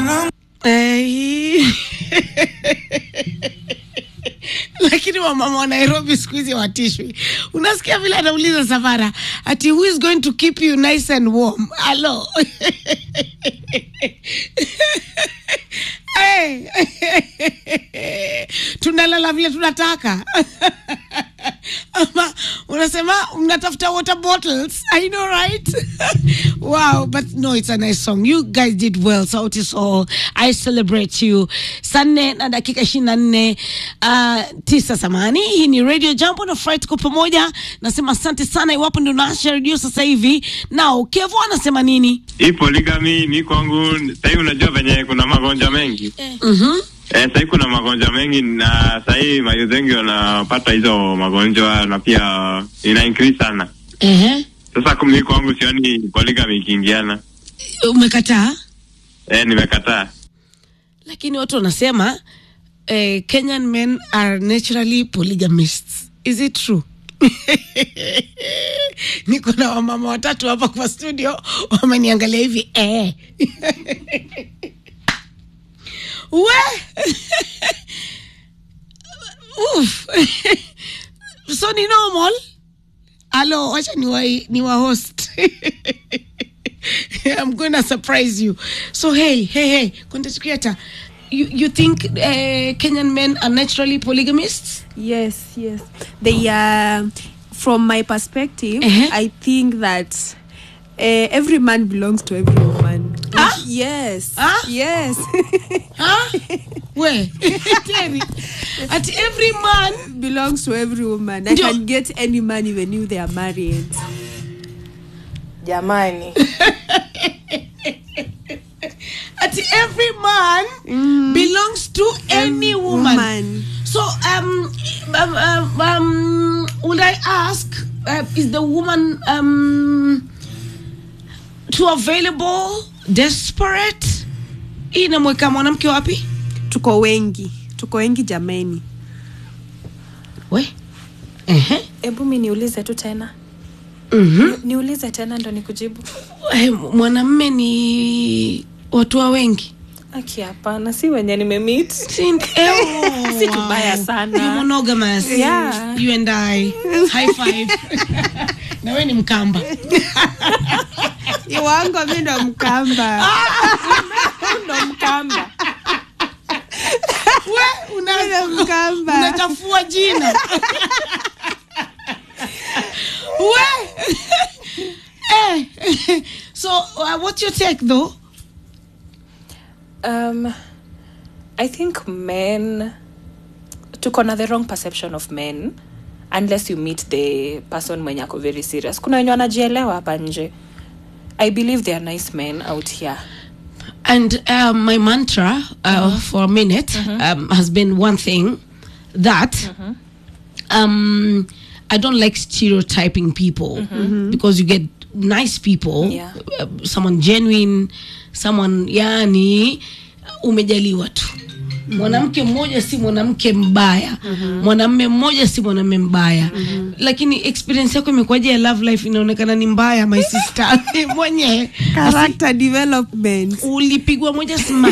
Eh, lakini wamama wa nairobi siku hizi watishwi unasikia vile anauliza safara ati who is going to keep you nice and warm alo hey. tunalala vile tunataka ama unasema mnatafuta water bottles i know right wow but no it's a nice song you guys did well sauti sol i celebrate you saa nne na dakika ishirini na nne uh, tisa samani hii ni radio jambo na fry tuko pamoja nasema asante sana iwapo ndio naasha redio sasa hivi nao kevo anasema nini hii poligami mi kwangu sahii unajua venye kuna magonjwa mengi mm-hmm. eh, sahii kuna magonjwa mengi na sahii mayuth wengi wanapata hizo magonjwa na pia ina increase sana uh-huh. sasa mi kwangu sioni poligami ikiingiana umekataa eh, nimekataa lakini watu wanasema eh, kenyan men are naturally polygamists is it true niko na wamama watatu hapa kwa studio wameniangalia hivi eh. we Uf. so ni normal alo wacha ni wa, ni wa host I'm going to surprise you. So hey, hey, hey, content creator, you you think uh, Kenyan men are naturally polygamists? Yes, yes. They are, from my perspective, Uh-huh. I think that uh, every man belongs to every woman. Ah? Yes. Ah? Yes. Huh? Where? Terry, at every man. belongs to every woman. I Ndio. can get any man even if they are married. jamani At every man belongs to any woman. woman. So um, um, um, um would I ask, uh, is the woman um too available, desperate? Hii inamweka mwanamke wapi? Tuko wengi. Tuko wengi jameni. We. Ehe. hebu mi niulize tu tena Mhm. niulize tena ndo nikujibu Eh, mwanamme ni watu wa wengi aki hapana si wenye nimemit Si- eh, oh, Si tubaya wow. sana. You monogamous. Yeah. You and I. High five. na we ni mkamba Iwango mi ndo mkamba. ndo mkamba we una- Mi ndo mkamba. unachafua jina we eh. so uh, what's your take though um, i think men tuko na the wrong perception of men unless you meet the person mwenye ako very serious kuna wenye wanajielewa hapa nje i believe they are nice men out here And um, my mantra uh, for a minute um, has been one thing that um, I don't like stereotyping people because you get nice people, Yeah. uh, someone genuine, someone yani umejaliwa tu. mwanamke mmoja si mwanamke mbaya mwanamme mmoja si mwanamme mbaya lakini experience yako imekuwaje ya love life inaonekana ni mbaya my sister mwenyewe Character development. ulipigwa moja smart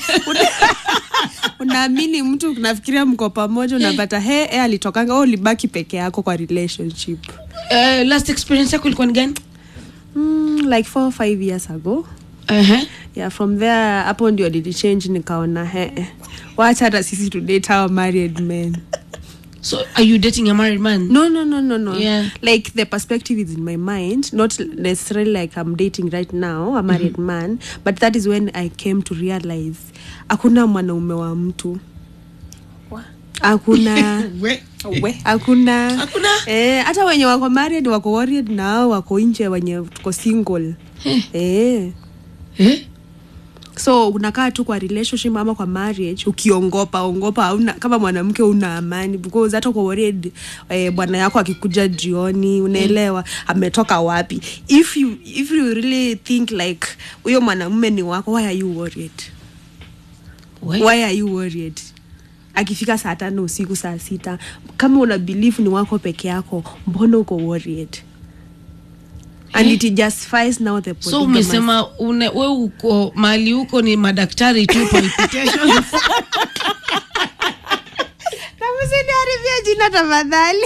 unaamini mtu unafikiria mko pamoja unapata he e alitokanga wewe ulibaki peke yako kwa relationship uh, last experience yako ilikuwa ni gani mm, like four or five years ago uh-huh. yeah from there hapo ndio nilichange nikaona he eh, wacha hata sisi to date our married men so are you dating a married man no no no no no Yeah. like the perspective is in my mind not necessarily like i'm dating right now a married man but that is when i came to realize hakuna mwanaume wa mtu Wa- hakuna We- we hakuna Hakuna? eh, hata wenye wako married wako worried na hao wako nje wenye tuko single Eh. eh. eh? so unakaa tu kwa relationship ama kwa marriage ukiongopa ongopa hauna kama mwanamke una amani because hata uko worried eh, bwana yako akikuja jioni unaelewa ametoka wapi if you, if you really think like huyo mwanamume ni wako why are you worried We- why are you worried akifika saa tano usiku saa sita kama una believe ni wako peke yako mbona uko worried and it justifies now the so polygamous. umesema une, we uko mali huko ni madaktari tu palpitations Na msiniharibie jina tafadhali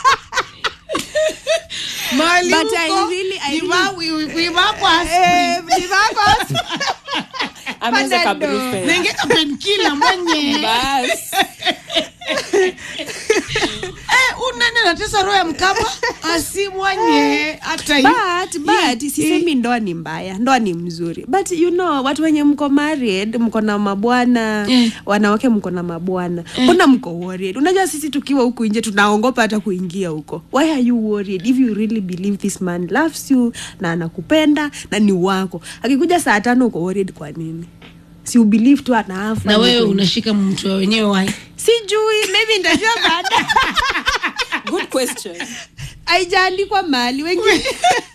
mali But huko I really- I ni really- wa- wi- wi- wivako Eh, aspirin. ni wako. ameze Panadol. kabrufen nengeka penkila mwenye bas Eh, unene natesa roho ya mkama asimwanye hata yu- but but sisemi ndoa ni mbaya ndoa ni mzuri but you know watu wenye mko married mko na mabwana Eh. wanawake mko na mabwana mbona mko worried unajua sisi tukiwa huku nje tunaongopa hata kuingia huko why are you worried if you really believe this man loves you na anakupenda na ni wako akikuja saa tano uko worried kwa nini si ubelieve tu anaafa na wewe unashika mtu wa wenyewe wai sijui maybe nitajua baada good question haijaandikwa mahali wengine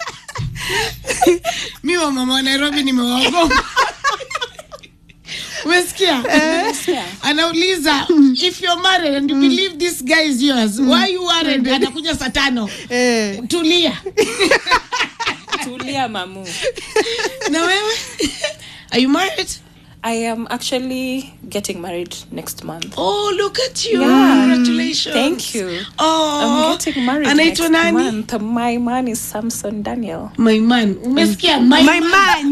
mi wa mama wa nairobi nimewaogopa umesikia anauliza if you're married and you believe this guy is yours why you worried anakuja saa tano eh. tulia tulia mamu na wewe are you married i am actually getting married next month oh look at you Yeah. congratulations Thank you. oh I'm getting married anaitwa next nani month. My man is Samson Daniel. my man umesikia my, my man, man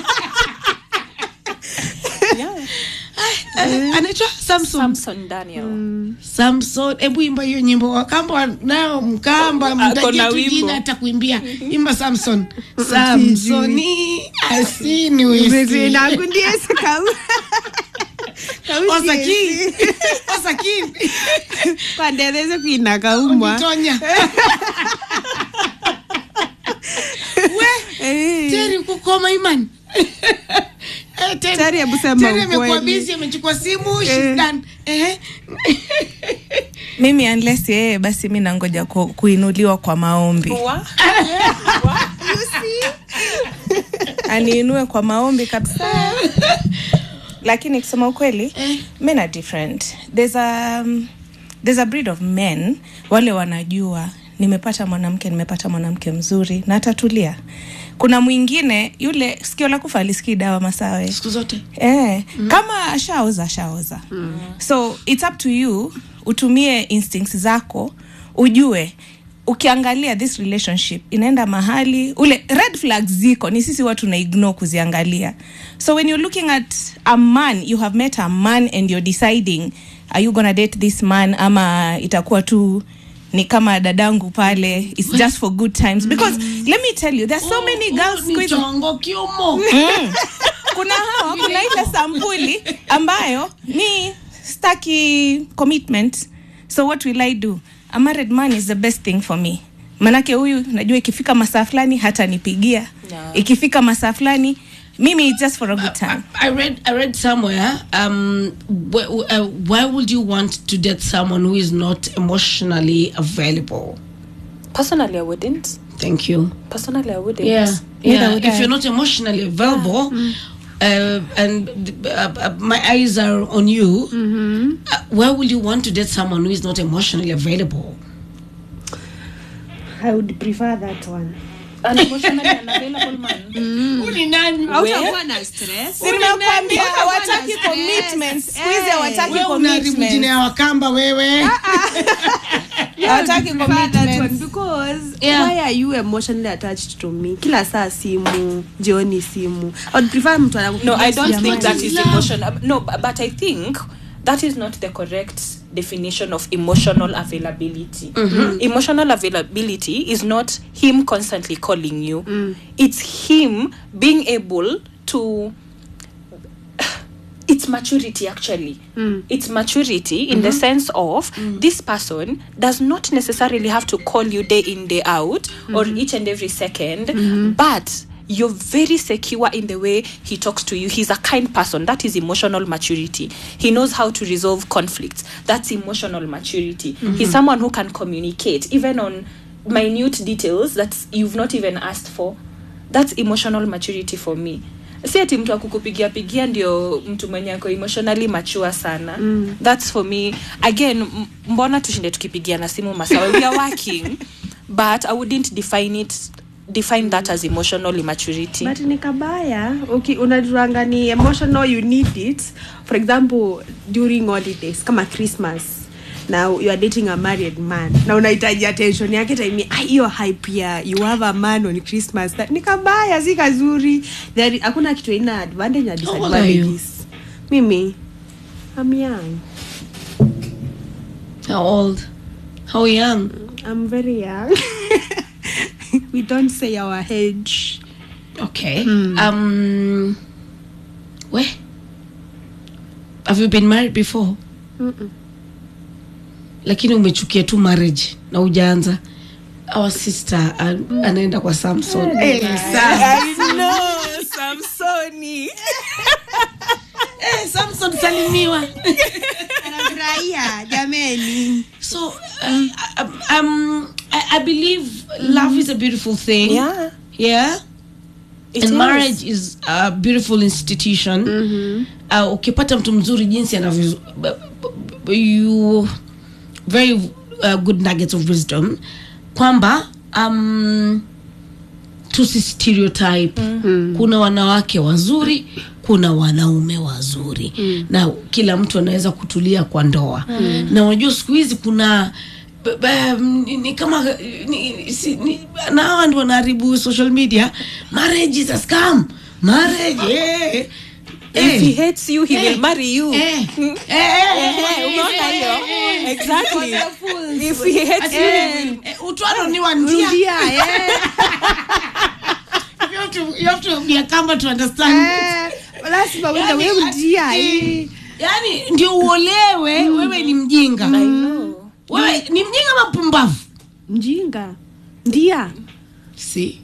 Yeah. Eh, anaitwa samson Samson Daniel. samson hebu imba hiyo nyimbo wakamba nayo mkamba Ako na mtajia tu wimbo. jina hata kuimbia imba samson samsoni asini wesi nangu ndiye sikau osaki osaki pandetheze kwina kaumwa mtonya we Eh. teri kukoma iman Eh, Terry- Terry, hebu sema Terry amekuwa ukweli. busy amechukua simu Eh. she's done Ehe. mimi unless yeye basi mi nangoja ku, kuinuliwa kwa maombi Wa? aniinue kwa maombi kabisa lakini kusema ukweli men are different there's a, um, there's a breed of men wale wanajua nimepata mwanamke nimepata mwanamke mzuri na atatulia kuna mwingine yule sikio la kufa alisikii dawa masawe siku zote eh, mm. kama ashaoza ashaoza mm. so its up to you utumie instincts zako ujue ukiangalia this relationship inaenda mahali ule red flags ziko ni sisi watu na ignore kuziangalia so when you're looking at a man you have met a man and you're deciding are you gonna date this man ama itakuwa tu ni kama dadangu pale its just for good times because let me tell you there's so many girls siku hizi- chongo kiumo kuna hawa kuna ile sampuli ambayo ni staki commitment so what will i do a married man is the best thing for me manake huyu najua ikifika masaa fulani hata nipigia Yeah. ikifika masaa fulani mimi it's just for a good time I read I read somewhere um wh- uh, why would you want to date someone who is not emotionally available Personally, I wouldn't. thank you Personally, I wouldn't. yeah Neither yeah would if I. you're not emotionally available uh, and uh, uh, my eyes are on you uh, why would you want to date someone who is not emotionally available i would prefer that one An emotionally unavailable man. Who ni nani? hautakuwa na stress nimekwambia Utakuwa na hawataki stress. commitment siku hizi Eh. hawataki Wewe unaharibu jina commitment ya wakamba wewe hawataki prefer that one commitment because Yeah. why are you emotionally attached to me kila saa simu jioni simu i would prefer mtu No, anakupigia I don't simu think jamani. that is Love. emotion. uh, No, bu- but I think that is not the correct definition of emotional availability. Emotional availability is not him constantly calling you. It's him being able to it's maturity actually it's maturity in the sense of this person does not necessarily have to call you day in day out or each and every 2nd but you're very secure in the way he talks to you he's a kind person that is emotional maturity he knows how to resolve conflicts that's emotional maturity he's someone who can communicate even on minute details that you've not even asked for that's emotional maturity for me si ati mtu akukupigia pigia ndio mtu mwenye ako emotionally mature sana mm. thats for me again m- mbona tushinde tukipigia na simu masawe we are working but i wouldn't define it define that as emotional immaturity but ni kabaya okay, unajuanga ni emotional you need it for example during holidays kama christmas na you are dating a married man na unahitaji attention yake time ah, hiyo hype ya you have a man on christmas that, ni kabaya si kazuri There- hakuna kitu ina advantage na How old are you? disadvantages mimi I'm young How old? How young? I'm very young we don't say our age Okay. Um, where? Have you been married before? Lakini umechukia tu marriage na ujaanza. Our sister an, anaenda kwa Samson. Eh, Samsoni. eh, Samson salimiwa. anafurahia jameni So um, um, I, I believe love is a beautiful thing. yeah Yeah. It and is. marriage is a beautiful institution uh, ukipata mtu mzuri jinsi anavyo b- b- you very uh, good nuggets of wisdom kwamba um, tusi stereotype kuna wanawake wazuri kuna wanaume wazuri na kila mtu anaweza kutulia kwa ndoa na unajua siku hizi kuna b- b- ni, ni kama ni, si, ni, na hawa ndio wanaharibu social media marriage is a scam marriage eh. if he Eh. hates you he Eh. will marry you Eh. Eh, eh, Eh, umeona hiyo exactly if he hates you he will eh, utwaro ni wa njia rudia eh. you have to, you have to be a camera to understand Eh, lazima uende Yani, wewe rudia ati- eh. yani ndio uolewe wewe ni mjinga I know wewe ni mjinga ama mpumbavu mjinga ndia si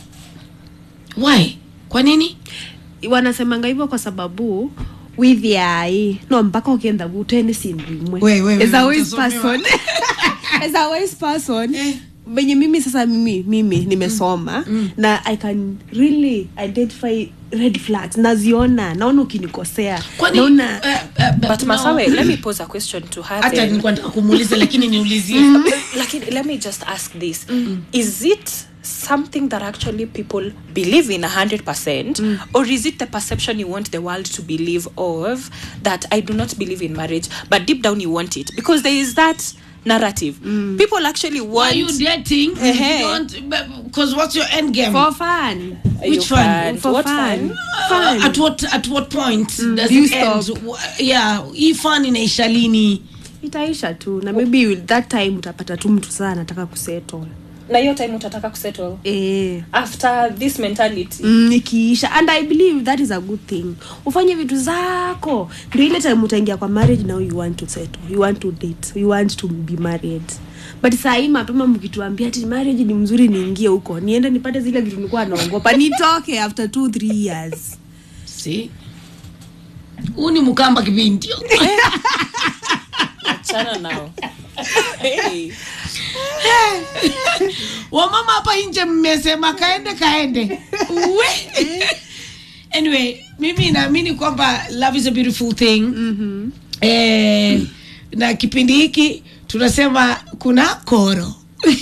why kwa nini wanasemanga hivyo kwa sababu withiai no mpaka ukienda vuteni sindimwe We, we, we, as a wise utasomewa. person as a wise person Eh. venye mimi sasa mimi mimi nimesoma na i can really identify red flags naziona naona ukinikosea kwani naona eh, eh, but no. masawe let me pose a question to her hata then. nilikuwa nataka kumuuliza lakini niulizie Lakini, let me just ask this is it something that actually people believe in 100% or is it the perception you want the world to believe of that i do not believe in marriage but deep down you want it because there is that narrative people actually Why want are you dating Eh-heh. because what's your end game for fun Are you Which one? fun? For what fun. fun Uh, at what at what point does Do you it end? stop? Wh- yeah hii fun inaisha lini itaisha tu na maybe you- that time utapata tu mtu saa anataka kusettle na hiyo time utataka kusettle eh. after this mentality mm, ikiisha and i believe that is a good thing ufanye vitu zako ndio ile time utaingia kwa marriage now you want to settle you want to date you want to be married but saa hii mapema mkituambia ati marriage ni mzuri niingie huko niende nipate zile vitu nilikuwa naogopa nitoke after two three years si huu ni mkamba kipindi achana nao hey. wamama hapa nje mmesema kaende kaende we anyway mimi naamini kwamba love is a beautiful thing mm-hmm. eh, na kipindi hiki tunasema kuna koro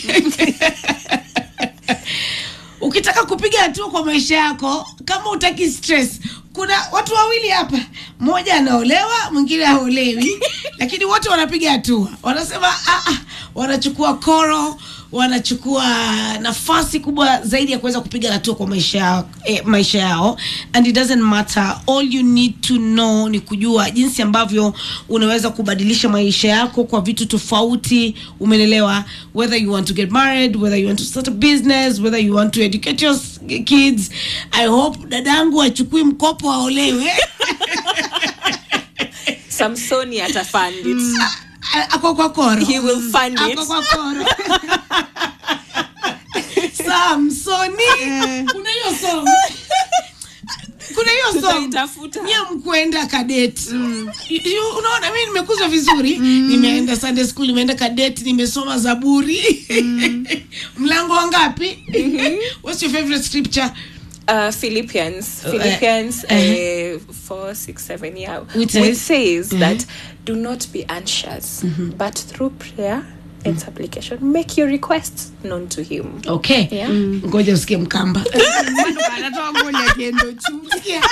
ukitaka kupiga hatua kwa maisha yako kama utaki stress kuna watu wawili hapa mmoja anaolewa mwingine haolewi lakini wote wanapiga hatua wanasema ah, ah, wanachukua koro wanachukua nafasi kubwa zaidi ya kuweza kupiga hatua kwa maisha yao, eh, maisha yao and it doesn't matter all you need to know ni kujua jinsi ambavyo unaweza kubadilisha maisha yako kwa vitu tofauti umenelewa whether you want to get married whether you want to start a business whether you want to educate your s- kids i hope dadangu achukui mkopo aolewe samsoni atafund it A- ako kwa koro He will fund it. ako kwa koro samsoni kuna hiyo song kuna hiyo song Tutaitafuta. nye mkwenda kadet You- you- unaona mi nimekuzwa vizuri nimeenda sunday school nimeenda kadet nimesoma zaburi mlango wangapi what's your favorite scripture uh, Philippians, Uh, Philippians uh, uh, four, six, seven, yeah, Which which says- says that do not be anxious, but through prayer its application make your requests known to him okay Yeah. ngoja usikie mkamba anatoa ngoja kiendo chu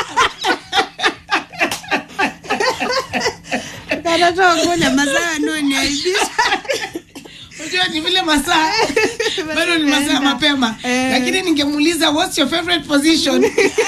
anatoa ngoja mazaa noniaibisha unajua ni vile masaa bado ni masaa mapema Eh. lakini ningemuuliza what's your favorite position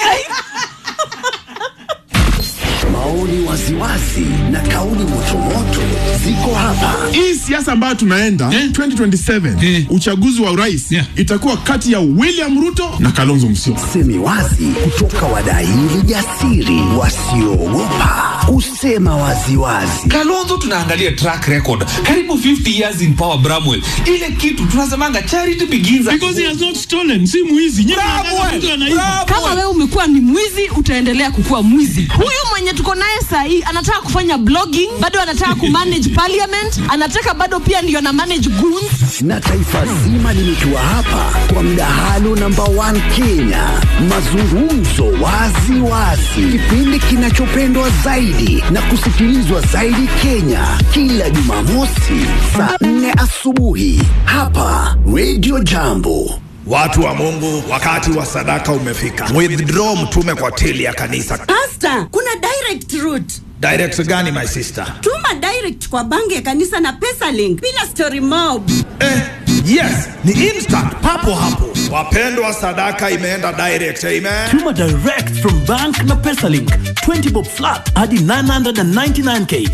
Maoni waziwazi na kauli motomoto ziko hapa. hii siasa ambayo tunaenda 2027 uchaguzi wa urais itakuwa kati ya William Ruto na Kalonzo Musyoka. Semi wazi kutoka wadaili jasiri wasioogopa kusema waziwazi. kalonzo tunaangalia track record karibu 50 years in power bramwell ile kitu tunasemanga charity begins at Because he has not stolen. Si mwizi. Nyinyi mnataka Bramwell, mtu anaiba. kama Bramwell. wewe umekuwa ni mwizi utaendelea kukuwa mwizi huyu mwenye tuko naye sahii anataka kufanya blogging bado anataka kumanage parliament anataka bado pia ndio na manage goons na taifa zima limetua hapa kwa mdahalo namba 1 Kenya, mazungumzo wazi wazi, kipindi kinachopendwa zaidi na kusikilizwa zaidi Kenya, kila Jumamosi saa 4 asubuhi hapa Radio Jambo. Watu wa Mungu, wakati wa sadaka umefika. Withdraw mtume kwa tili ya kanisa. Pasta, kuna direct route. Direct gani my sister? Tuma direct kwa banki ya kanisa na pesa link bila story mob. Eh, yes, ni instant papo hapo. Wapendwa, sadaka imeenda direct. Amen. Tuma direct from bank na PesaLink 20 bob flat hadi 999k